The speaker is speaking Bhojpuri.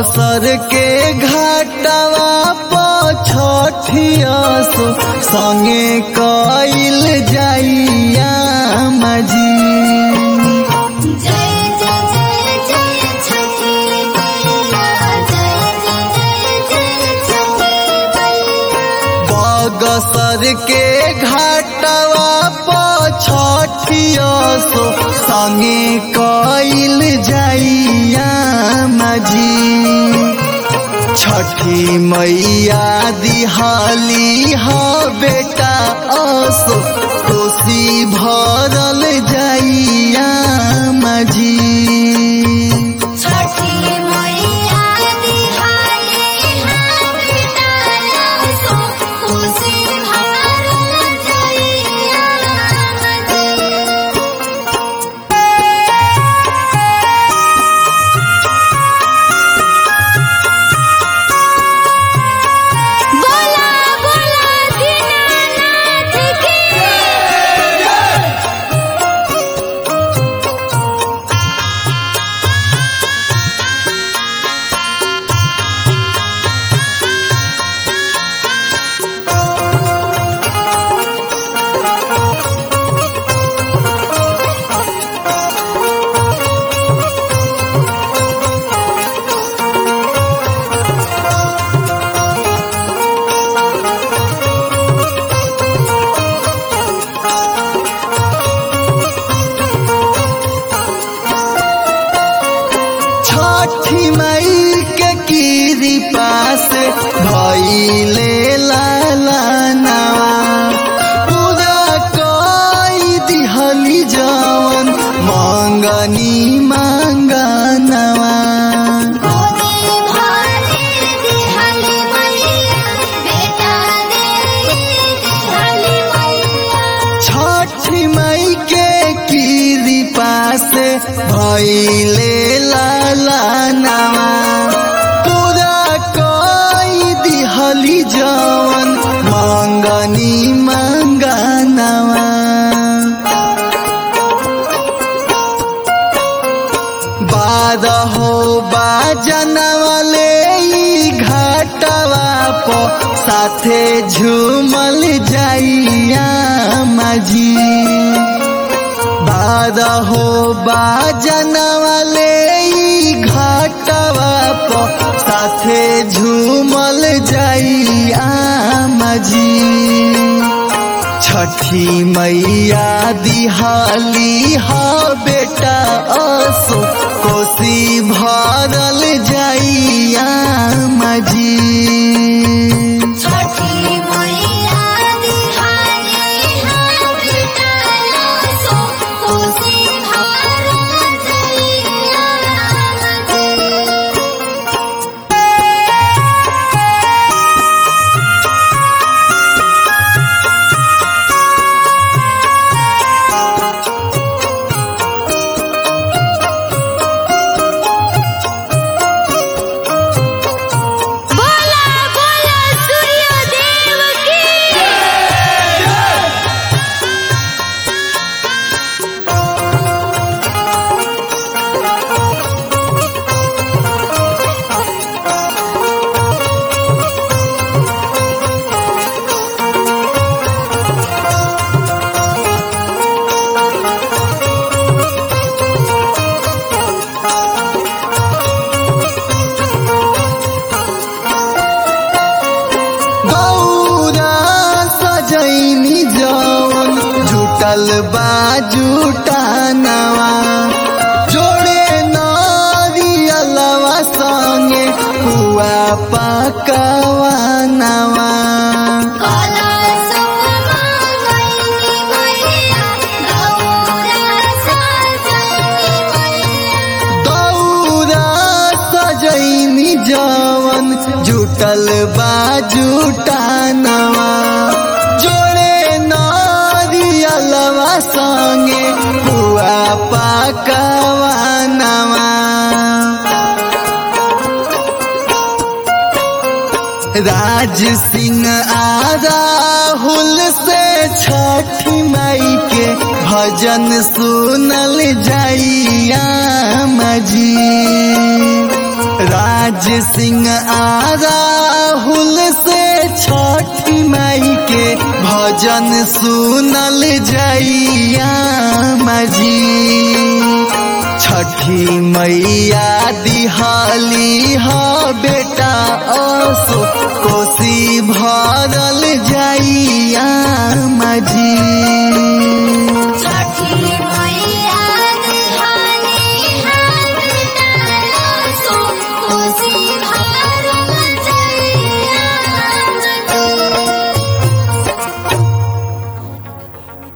बगसर के घाटवा पछठिया सो संगे कइल जाइया मजी जय जय जय जय छठी मैया जय जय जय जय छठी मैया बगसर के घाटवा पछठिया सो संगे कइल जाइया मजी छठी मैया दिहाली ह बेटा असो कोसी भरल जाइया मजी छठी मैया दिहाली हम बिताया सो खुशी भरल जइया मजी बोला बोला दीनानाथ की छठी मई के कृपा से भइले लाला नवा पूरा कई दिहली जवन मंगनी मांगनवा गोदी भरे दिहाली मैया बेटा दे दिहाली मैया छठी मई के कृपा से भइले लाला नवा पूरा कई दिहली जवन मंगनी मंगनवा बारहो बाजनवाले ई घाटवा प साथे झूमल जाइया मजी बारहो बाजनवाले ई घाटवा प साथे झूमल जाइया मजी छठी मैया दिहाली हा बेटा असो कोसी भरल जाइया मजी छठी मैया दिहाली हम बिताया सो खुशी भरल जइया मजी बोला बोला सूर्य देव की गौरा सजैनी जौन जुटल बा जुटानवा जोड़े नारियलवा संगे हुआ पकवा नवा काला सुमा गईनी मैया गौरा सजनी मैया दौरा सजैनी जवन जुटल बा जुटानवा जोड़े नारियलवा संगे हुआ पकवा नवा राज सिंह आ राहुल से छठी माई के भजन सुनल जाइया मजी राज राज सिंह आ राहुल से छठी माई के भजन सुनल जैया मजी छठी मैया दिहाली ह बेटा असो कोसी भरल जैया मजी